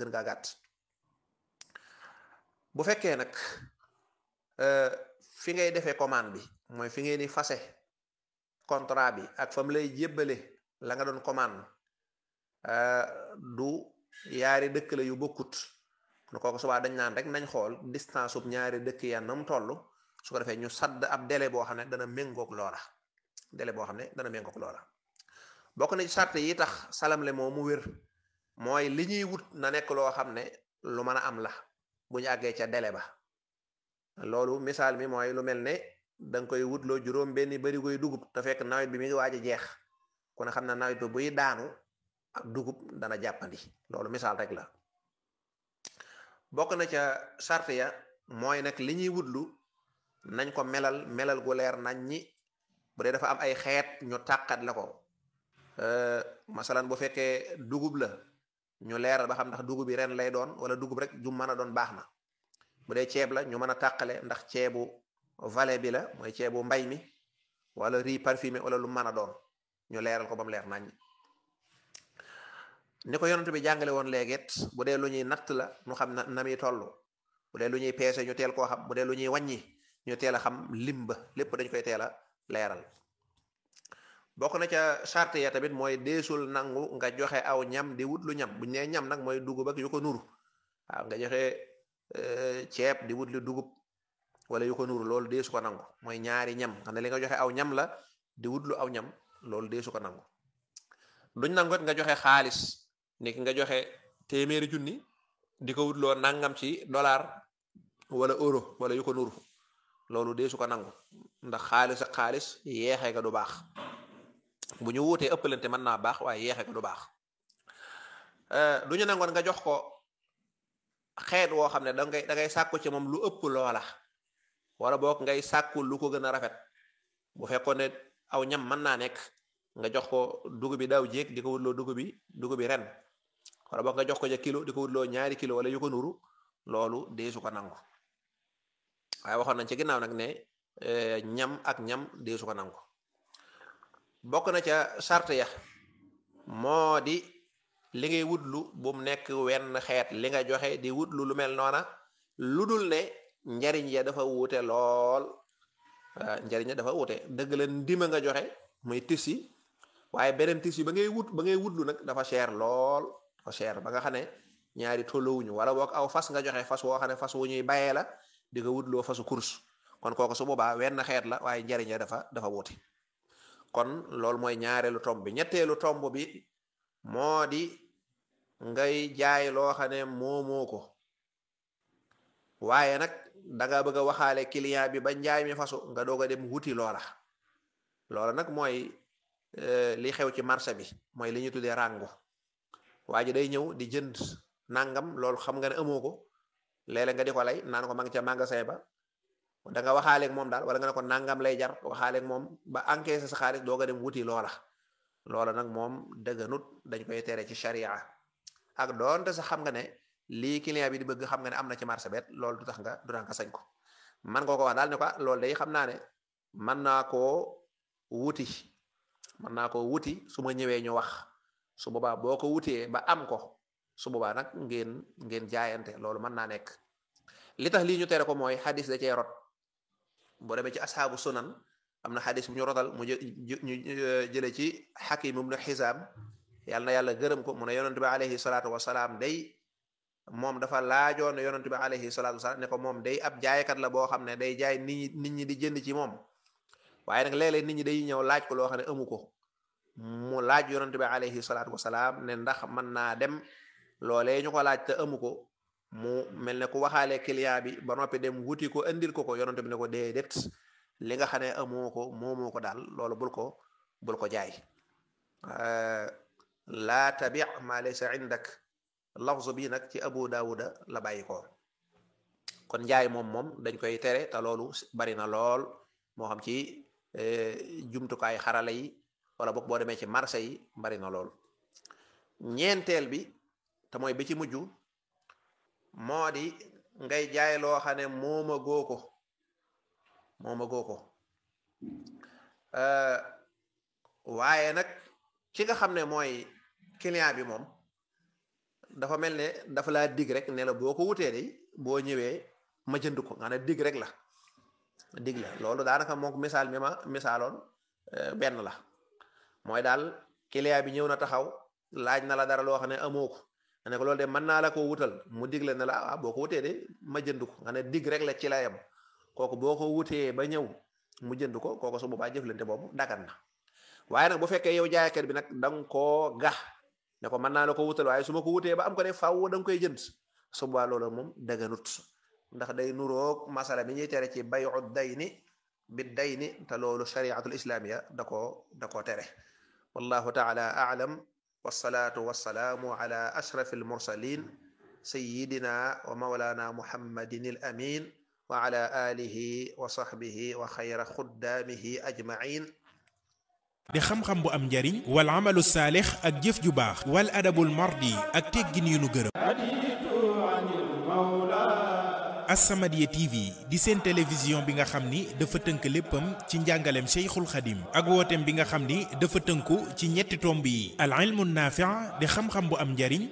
gën gaa gàtt bu fekkee nag fi ngay defee commande bi mooy fi ngeen di fase contrat bi ak fa mu lay jébbale la nga doon commande du yaari dëkk la yu bokkut nu kooku subaa dañ naan rek nañ xool distance ub ñaari dëkk ya nam toll su ko defee ñu sadd ab délai boo xam ne dana méngoog loola délai boo xam ne dana méngoog loola bokk na ci sart yi tax salamle moo mu wér mooy li ñuy wut na nekk loo xam ne lu mën a am la bu ñu àggee ca délai ba loolu misaal mi mooy lu mel ne da nga koy wutloo juróom benn bari koy dugub te fekk nawet bi mi ngi waaj a jeex ku ne xam ne nawet bi buy daanu ak dugub dana jàppandi loolu misaal rek la bokk na ca sart ya mooy nag li ñuy wutlu nañ ko melal melal gu leer nañ ñi bu dee dafa am ay xeet ñu tàqat la ko masalan bu fekkee dugub la ñu leeral ba xam ndax dugub bi ren lay doon wala dugub rek ju mën a doon baax na bu dee ceeb la ñu mën a tàqale ndax ceebu vallée bi la mooy ceebu mbay mi wala riz parfumé wala lu mën a doon ñu leeral ko ba mu leer nañ ni ko yonent bi jàngale woon léegit bu dee lu ñuy natt la ñu xam na na muy toll bu dee lu ñuy peese ñu teel koo xam bu dee lu ñuy wàññi ñu teel a xam lim ba lépp dañ koy teel a leeral bokk na ca charte ya tamit mooy deesul nangu nga joxe aw ñam di wut lu ñam buñ nee ñam nag mooy dugub ak yu ko nuru waaw nga joxe ceeb di wut lu dugub wala yu ko nuru loolu deesu ko nangu mooy ñaari ñam xam ne li nga joxe aw ñam la di wut lu aw ñam loolu deesu ko nangu duñ nangu nga joxe xaalis ni ki nga joxe téeméeri junni di ko wutloo nangam ci dollar wala euro wala yu ko nuru loolu deesu ko nangu ndax xaalis ak xaalis yeexee nga du baax bu ñu wuutee ëppalante mën naa baax waaye yeexee ko du baax du ñu nangoon nga jox ko xeet woo xam ne da ngay da ngay sàkku ci moom lu ëpp loola wala boog ngay sàkku lu ko gën a rafet bu fekkoon ne aw ñam mën naa nekk nga jox ko dugub bi daaw jéeg di ko wutloo dugub bi dugub bi ren wala boog nga jox ko ja kilo di ko wutloo ñaari kilo wala yu ko nuru loolu deesu ko nangu waaye waxoon nañ ci ginnaaw nag ne ñam ak ñam deesu ko nangu bokk na ca charte ya moo di li ngay wutlu bu mu nekk wenn xeet li nga joxe di wutlu lu mel noona lu dul ne njariñ ya dafa wuute lool njariñ ya dafa wuute dëgg la ndima nga joxe muy tisi waaye beneen tisi ba ngay wut ba ngay wutlu nag dafa cher lool dafa cher ba nga xam ne ñaari tolluwuñu wala boog aw fas nga joxe fas woo xam ne fas wu ñuy bayee la di nga wutloo fasu course kon kooku su boobaa wenn xeet la waaye njariñ ya dafa dafa wuute kon loolu mooy ñaareelu tomb bi ñetteelu tomb bi moo di ngay jaay loo xam ne moomoo ko waaye nag danga bëgg a waxaale client bi ba njaay mi fasu nga doog a dem wuti loola loola nag mooy li xew ci marché bi mooy li ñu tuddee ràngu waa ji day ñëw di jënd nangam loolu xam nga ne amoo ko léeg-léeg nga di ko lay naan ko ma ngi ca magasin ba da nga waxaaleeg moom daal wala nga ne ko nangam lay jar waxaaleeg moom ba encaissé sa xaalis doog a dem wuti loola loola nag moom dëgganut dañ koy tere ci sharia ak doonte sax xam nga ne lii client bi di bëgg xam nga ne am na ci marché bet loolu du tax nga du tax nga sañ ko man nga ko wax daal ne ko loolu day xam naa ne mën naa koo wuti mën naa koo wuti su ma ñëwee ñu wax su boobaa boo ko wutee ba am ko su boobaa nag ngeen ngeen jaayante loolu mën naa nekk li tax lii ñu tere ko mooy xadis da cee rot boo demee ci asxaabu sunan am na xadis bu ñu rotal mu ñu jële ci xakim ibnu xisaam yàlla na yàlla gërëm ko mu ne yonent bi alayhi salaatu wasalaam day moom dafa laajoon yonent bi alayhi salaatu wasalaam ne ko moom day ab jaaykat la boo xam ne day jaay nit ñi nit ñi di jënd ci moom waaye nag léeg-léeg nit ñi day ñëw laaj ko loo xam ne amu ko mu laaj yonent bi alayhi salaatu wasalaam ne ndax mën naa dem loolee ñu ko laaj te amu ko mu mel ne ku waxaale client bi ba noppi dem wuti ko indil ko ko yonent bi ne ko déedéet li nga xam ne amoo ko moomoo ko daal loolu bul ko bul ko jaay laa tabi ma laysa indak lafzu bi nag ci abu daawuda la bàyyi ko kon njaay moom moom dañ koy tere te loolu bari na lool moo xam ci jumtukaay xarala yi wala boog boo demee ci marché yi bari na lool ñeenteel bi te mooy bi ci mujj moo di ngay jaay loo xam ne mooma goo ko mooma goo ko waaye nag ki nga xam ne mooy client bi moom dafa mel ne dafa laa dig rek ne la boo ko wutee de boo ñëwee ma jënd ko nga ne dig rek la dig la loolu daanaka moom misaal mi ma misaaloon benn la mooy daal client bi ñëw na taxaw laaj na la dara loo xam ne amoo ko nga ne ko loolu de mën naa la koo wutal mu dig la ne la ah boo ko wutee de ma jënd ko nga ne dig rek la ci la yem kooku boo ko wutee ba ñëw mu jënd ko kooku su boobaa jëflante boobu dagan na waaye nag bu fekkee yow jaaykat bi nag da nga koo gax ne ko mën naa la ko wutal waaye su ma ko wutee ba am ko ne faaw da nga koy jënd su boobaa loolu moom daganut ndax day nuroog masala mi ñuy tere ci bayu dayni bi dayni te loolu shariatul islamiya da koo da koo tere wallahu taala aalam wasalaatu wasalaamu ala ashraf almursalin sayidina wa maulana muhammadin al amin wa ala alihi wa sahbihi wa xayra xuddaamihi ajmain di xam-xam bu am njariñ wal amalu saalix ak jëf ju baax wal adabul mardi ak teggin yu nu gërëm As-Samadiyya TV di seen télévision bi nga xam ni dafa tënk léppam ci njàngaleem Cheikhul Khadim ak wooteem bi nga xam ni dafa tënku ci ñetti tomb yi al ilmu naafi' di xam-xam bu am njariñ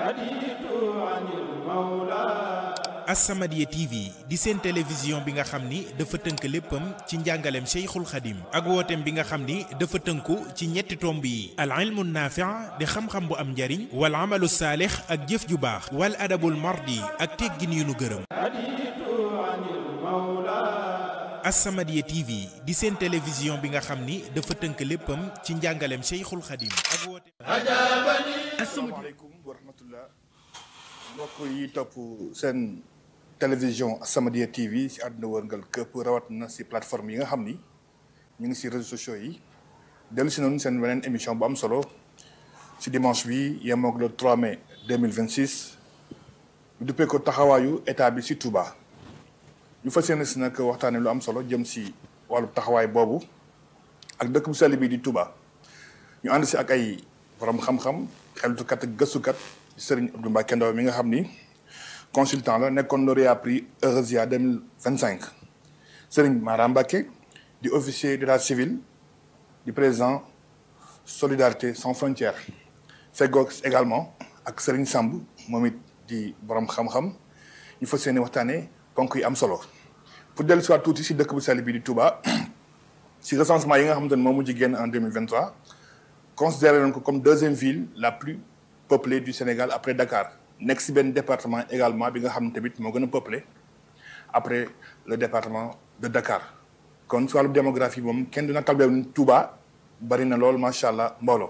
As-Samadiyya TV di seen télévision bi nga xam ni dafa tënk léppam ci njàngaleem Cheikhul Khadim ak wooteem bi nga xam ni dafa tënku ci ñetti tomb yi al ilmu naafi' di xam-xam bu am njariñ wal amalu saalix ak jëf ju baax wal adabul mardi ak teggin yu nu gërëm As-Samadiyya TV di seen télévision bi nga xam ni dafa tënk léppam ci njàngaleem Cheikhul Khadim ak wooteem asalaamaaleykum wa rahmatullah mbokk yi topp seen télévision As-Samadiyya TV si àdduna wërngal këpp rawat na si plateforme yi nga xam ni ñu ngi si réseaux sociaux yi dellu si noonu seen beneen émission bu am solo si dimanche bi yemoog le 3 mai 2026 ñu duppee ko taxawaayu état bi si Touba ñu fas yéene si nag waxtaane lu am solo jëm si wàllu taxawaay boobu ak dëkk bu sell bi di Touba ñu ànd si ak ay borom xam-xam xeltukat ak gëstukat Serigne Abdou Mbacké Ndaw mi nga xam ni consultant la nekkoon lauréat prix Heuresia 2025 Serigne Mara Mbacké di officier d'état civil di président Solidarité sans frontières feggoog également ak Serigne Samb moom it di borom xam-xam ñu fas yéene waxtaanee ponk yi am solo pour dellu si waat tuuti si dëkk bu sell bi di Touba si recensement yi nga xamante ne moom mujj génn en 2023 considéré nañ ko comme deuxième ville la plus peuplée du Sénégal après Dakar nekk si benn département également bi nga xam ne tamit moo gën a peuplé après le département de Dakar kon si wàllu démographie moom kenn dina talbee ni Touba bari na lool macha allah mbooloo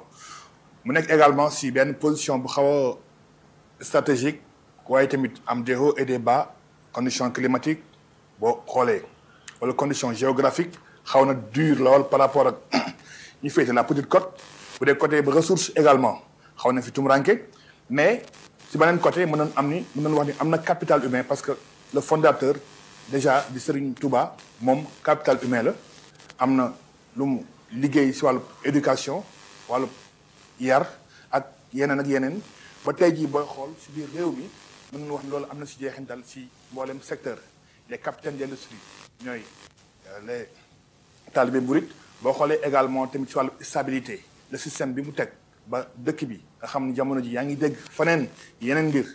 mu nekk également si benn position bu xaw a stratégique waaye tamit am des hauts et des bas conditions climatiques boo xoolee wala conditions géographiques xaw na dur lool par rapport ak ñu féete la petite côte bu dee côté ba ressource également xaw na fi tumuranke mais si beneen côté mën nañ am ni mën nañ wax ni am na capital humain parce que le fondateur déjà di Serigne Touba moom capital humain la am na lu mu liggéey si wàllu éducation wàllu yar ak yeneen ak yeneen ba tey jii booy xool si biir réew mi mën nañu wax ni loolu am na si jeexintal si mboolem secteur les capitaines d'industrie ñooy les talibé murit boo xoolee également tamit si wàllu stabilité le système bi mu teg ba dëkk bi nga xam ni jamono ji yaa ngi dégg faneen yeneen mbir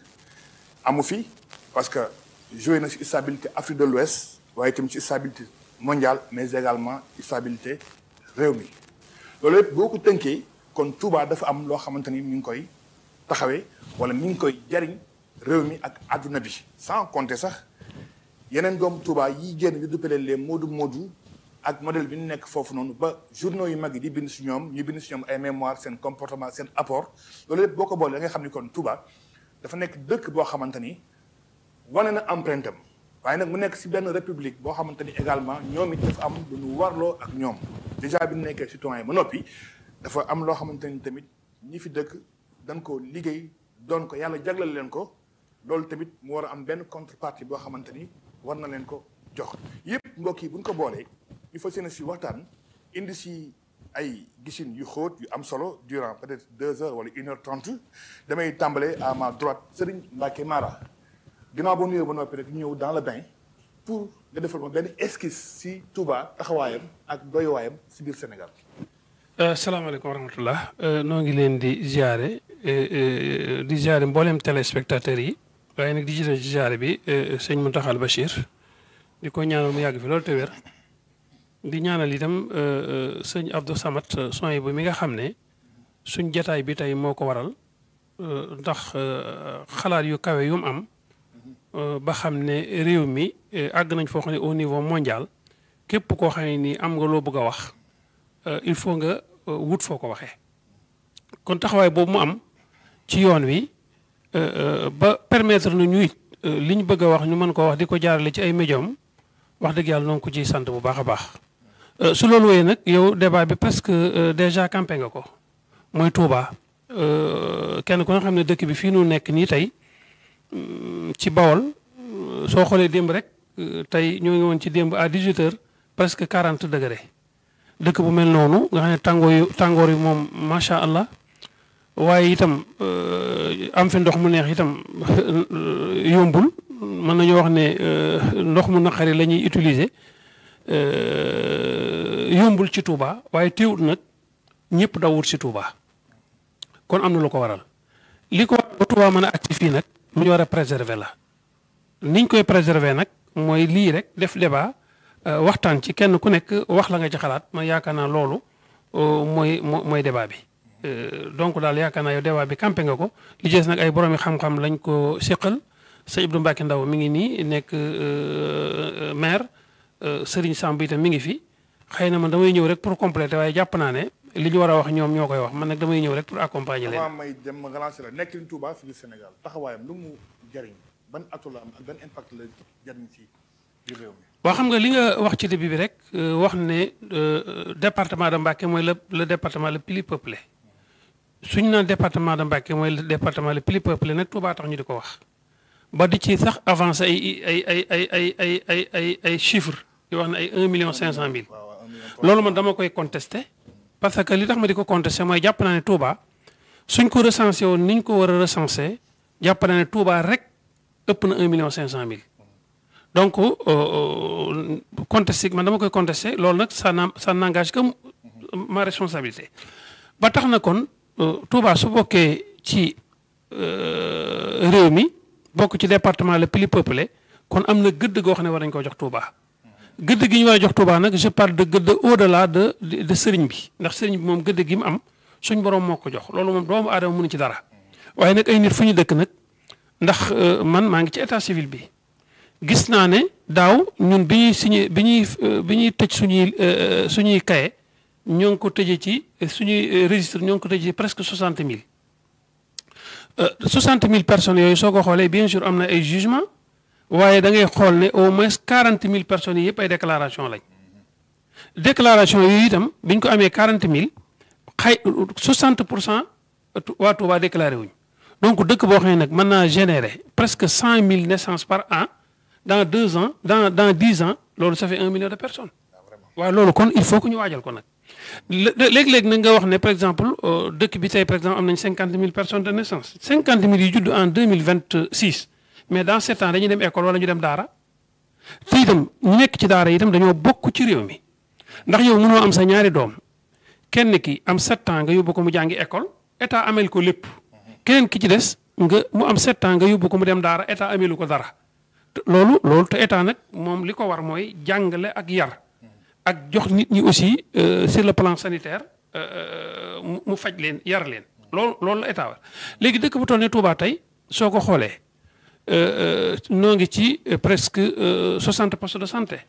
amu fi parce que joué na si stabilité Afrique de l'Ouest waaye tamit si stabilité mondiale mais également stabilité réew mi loolu yëpp boo ko tënkee kon Touba dafa am loo xamante ni ñu ngi koy taxawee wala ñu ngi koy jariñ réew mi ak adduna bi sans compter sax yeneen doomu Touba yi génn ñu duppale les moodu moodu ak modèle bi ñu nekk foofu noonu ba journaux yu mag yi di bind si ñoom ñu bind si ñoom ay mémoire seen comportement seen apport loolu lépp boo ko boole da nga xam ni kon Touba dafa nekk dëkk boo xamante ni wane na empreinte am waaye nag mu nekk si benn république boo xamante ni également ñoom it dafa am lu ñu warloo ak ñoom déjà bi ñu nekkee citoyen ba noppi dafa am loo xamante ni tamit ñi fi dëkk dañ ko liggéey doon ko yàlla jaglal leen ko loolu tamit mu war a am benn contrepartie boo xamante ni war na leen ko jox yëpp mbokk yi bu ñu ko boolee ñu fas yéene si waxtaan indi si ay gisin yu xóot yu am solo durant peut-être deux heures wala une heure trente damay tàmbale à ma droite Serigne Mbacké Mara ginnaaw ba nuyoo ba noppi rek ñu ñëw dans le bain pour nga defal ma benn esquisse si Touba taxawaayam ak doyuwaayam si biir Sénégal. salaamaaleykum wa rahmatullah noo ngi leen di ziare di ziare mboolem téléspectateurs yi waaye nag di jiite ci ziare bi sëñ Mountakha Bachir di ko ñaanal mu yàgg fi loolu te wér di ñaanal itam sëñ Abdou Samad son bu mi nga xam ne suñ jataay bi tey moo ko waral ndax xalaat yu kawe yu mu am ba xam ne réew mi àgg nañ foo xam ne au niveau mondial képp koo xam ne nii am nga loo bëgg a wax il faut nga wut foo ko waxee kon taxawaay boobu mu am ci yoon wi ba permettre na ñuy li ñu bëgg a wax ñu mën koo wax di ko jaarale ci ay médium wax dëgg yàlla noonu ko ciy sant bu baax a baax su loolu wéyee nag yow débat bi presque déjà campé nga ko mooy Touba kenn ku nga xam ne dëkk bi fii nu nekk nii tey ci Bawol soo xoolee démb rek tey ñoo ngi woon ci démb à 18 heures presque 40 degré dëkk bu mel noonu nga xam ne tàngoor yu tàngoor yi moom macha allah waaye itam am fi ndox mu neex itam yombul mën nañu wax ne ndox mu naqari la ñuy utiliser yombul ci Touba waaye teewut nag ñëpp dawut ci Touba kon am na lu ko waral li ko waral ba Touba mën a agsi fii nag lu ñu war a préserver la niñ koy préserver nag mooy lii rek def débat waxtaan ci kenn ku nekk wax la nga ci xalaat man yaakaar naa loolu mooy mooy débat bi donc daal yaakaar naa yow débat bi campé nga ko li jees nag ay boroomi xam-xam lañ ko séqal sëñ Abdou Mbacke Ndaw mi ngi nii nekk maire Serigne Samb itam mi ngi fi xëy na man damay ñëw rek pour compléter waaye jàpp naa ne li ñu war a wax ñoom ñoo koy wax man nag damay ñëw rek pour accompagner leen. avant may dem nga lancé la nekkin Touba fii Sénégal taxawaayam lu mu jariñ ban atu la am ak ban impact la jariñ ci biir réew mi. waaw xam nga li nga wax ci début bi rek wax ne département de Mbacké mooy le le département le plus peuplé suñu naan département de Mbacké mooy le département le plus peuplé nag Touba tax ñu di ko wax. ba di ci sax avancé ay ay ay ay ay ay ay ay ay chiffres di wax ne ay 1 million 500 mille. loolu man dama koy contesté. parce que li tax ma di ko contesté mooy jàpp naa ne Touba suñ ko recensé woon ni ñu ko war a recensé jàpp naa ne Touba rek ëpp na 1 million 500 mille. donc contesté man dama koy contesté loolu nag ça n' ça n'engage que ma responsabilité. ba tax na kon Touba su bokkee ci réew mi bokk ci département le plus peuplé kon am na gëdd goo xam ne war nañu koo jox Touba. gëdd gi ñu war a jox Touba nag je parle de gëdd au delà de de sëriñ bi ndax sëriñ bi moom gëdd gi mu am suñ borom moo ko jox loolu moom doomu aadama mënu ci dara. waaye nag ay nit fu ñu dëkk nag ndax man maa ngi ci état civil bi. gis naa ne daaw ñun bi ñuy signé bi ñuy bi ñuy tëj suñuy suñuy kaye ñoo ngi ko tëjee ci suñuy registre ñoo ngi ko tëjee ci presque soixante mille. soixante mille personnes yooyu soo ko xoolee bien sûr am na ay jugement waaye da ngay xool ne au moins quarante mille personnes yi yëpp ay déclaration lañ. déclaration yooyu itam bi ñu ko amee quarante mille xay soixante pour cent waa Touba déclaré wuñ donc dëkk boo xam ne nag mën naa générer presque cent mille naissances par an. dans deux ans dans dans dix ans loolu ça fait un million de personnes waaw loolu kon il faut que ñu waajal ko nag léeg-léeg nag nga wax ne par exemple dëkk bi tey par exemple am nañ cinquante mille personnes de naissance cinquante mille yu judd en deux mille vingt six mais dans sept ans dañuy dem école wala ñu dem daara te itam ñu nekk ci daara itam dañoo bokk ci réew mi ndax yow mënoo am sa ñaari doom kenn ki am sept ans nga yóbbu ko mu jàngi école état amel ko lépp keneen ki ci des nga mu am sept ans nga yóbbu ko mu dem daara état amelu ko dara loolu loolu te état nag moom li ko war mooy jàngale ak yar ak jox nit ñi aussi sur le plan sanitaire mu faj leen yar leen loolu loolu la état war léegi dëkk bu toll ne Touba tey soo ko xoolee noo ngi ci presque 60 postes de santé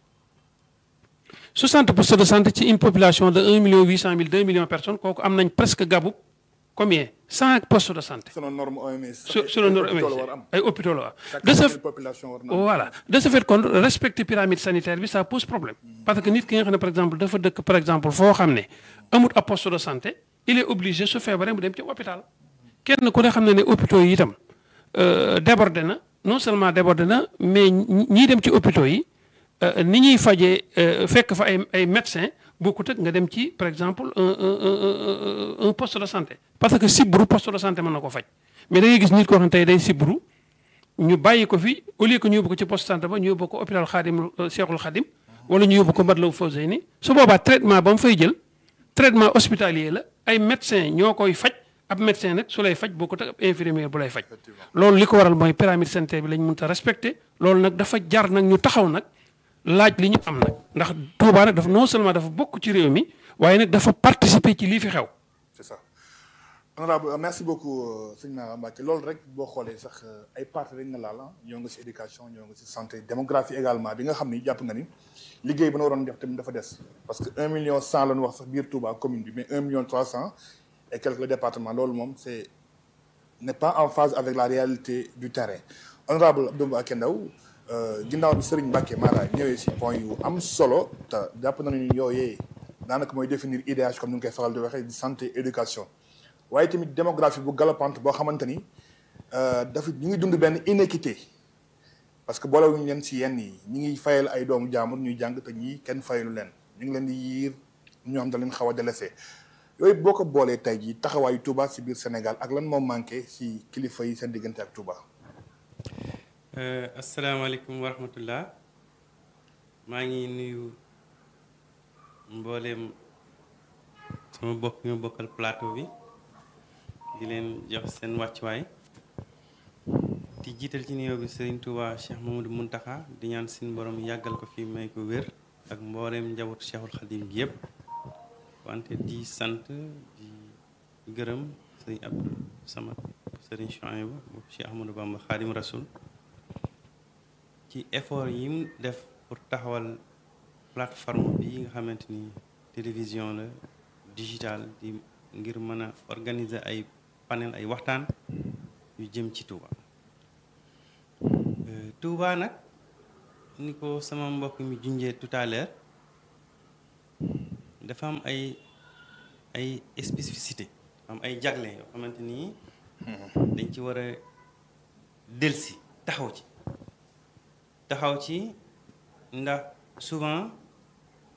60 postes de santé ci une population de 1 million 800 mille 2 millions de personnes kooku am nañ presque gabu combien 100 postes de santé. selon norme OMS. selon norme OMS ay hôpitaux la de ce voilà de ce fait kon respecter pyramide sanitaire bi ça pose problème. parce que nit ki nga xam ne par exemple dafa dëkk par exemple foo xam ne amut ab poste de santé il est obligé su feebaree mu dem ci hôpital. kenn ku ne xam ne ne hôpitaux yi itam débordé na non seulement débordé na mais ñii dem ci hôpitaux yi ni ñuy fajee fekk fa ay ay médecins. bokkut ak nga dem ci par exemple un un un poste de santé. parce que sibbiru poste de santé mën na ko faj mais da ngay gis nit koo xam ne tey day sibbiru ñu bàyyi ko fi au lieu que ñu yóbbu ko ci poste de santé ba ñu yóbbu ko hôpital Xaadim Seexul Xaadim wala ñu yóbbu ko Matlaboul Fawzayni su boobaa traitement ba mu fay jël traitement hospitalier la ay médecins ñoo koy faj ab médecin nag su lay faj boo ko teg ab infirmier bu lay faj loolu li ko waral mooy pyramide sanitaire bi lañ mënut a respecté loolu nag dafa jar nag ñu taxaw nag laaj li ñu am nag ndax Touba nag dafa non seulement dafa bokk ci réew mi waaye nag dafa participer ci lii fi xew c'est ça honorable merci beaucoup sëñ Mara Mbacke loolu rek boo xoolee sax ay parties rek nga laal ah ñoo nga si éducation ñoo nga si santé démographie également bi nga xam ni jàpp nga ni liggéey ba na waroon def tamit dafa des parce que 1 million 100 la ñu wax sax biir Touba commune bi mais 1 million 300 et quelques le département loolu moom c'est n'est pas en phase avec la réalité du terrain honorable Abdou Mbacké Ndao ginnaaw bi Serigne Mbacke Mara ñëwee si point yu am solo te jàpp nañu ni yooyee daanaka mooy définir IDH comme ni nga koy faral di waxee di santé éducation waaye tamit démographie bu galopante boo xamante ni dafa ñu ngi dund benn inéquité parce que boolewuñu leen si yenn yi ñi ngi fayal ay doomu jaamur ñuy jàng te ñii kenn fayalu leen ñu ngi leen di yiir ñoo xam da leen xaw a délaissé yooyu boo ko boolee tey jii taxawaayu Touba si biir Sénégal ak lan moo manqué si kilifa yi seen diggante ak Touba. asalaamaaleykum wa rahmatullah maa ngi nuyu mbooleem sama bokk ñu bokkal plateau bi di leen jox seen wàccuwaay di jiital ci nuyoo bi Serigne Touba Cheikh Mamadou Muntaxa di ñaan suñu borom yàggal ko fi may ko wér ak mbooleem njabootu Cheikhul Khadim gi yëpp wante di sant di gërëm Serigne Abdou Samad Serigne Chouaïbou bu Cheikh Ahmadou Bamba Khadim Rasoul ci effort yi mu def pour taxawal plateforme bi nga xamante ni télévision la digital di ngir mën a organiser ay panel ay waxtaan yu jëm ci Touba Touba nag ni ko sama mbokk mi junjee tout à l'heure dafa am ay ay spécificité am ay jagle yoo xamante ni dañ ci war a delsi taxaw ci taxaw ci ndax souvent